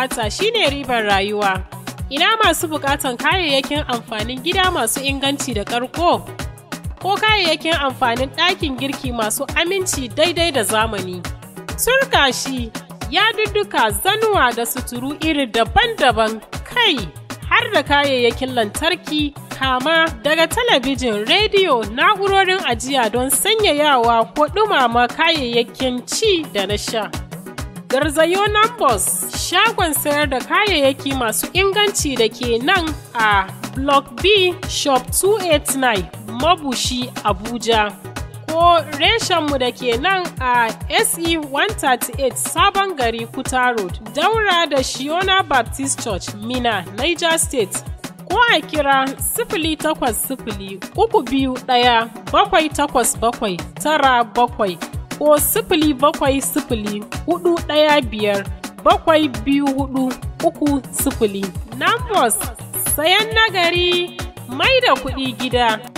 bukata shine ribar rayuwa. Ina masu bukatan kayayyakin amfanin gida masu inganci da ƙarko? Ko kayayyakin amfanin ɗakin girki masu aminci daidai da zamani? Turkashi, yadudduka, zanuwa da suturu iri daban-daban kai har da kayayyakin lantarki kama daga talabijin, rediyo, na'urorin ajiya don sanyayawa ko ɗumama kayayyakin ci da na sha. Garzayo Nambos shagon sayar da kayayyaki masu inganci da ke nan a Block B Shop 289 Mabushi Abuja. Ko reshenmu da ke nan a SE 138 Sabon Gari Kuta Road, Daura da Shiona Baptist Church, Mina, Niger State. Ko a kira sifili takwas sifili uku biyu ɗaya bakwai takwas bakwai tara bakwai. ko sifili bakwai sifili hudu ɗaya biyar bakwai biyu hudu uku sifili. Nambos sayan nagari mai da kuɗi gida.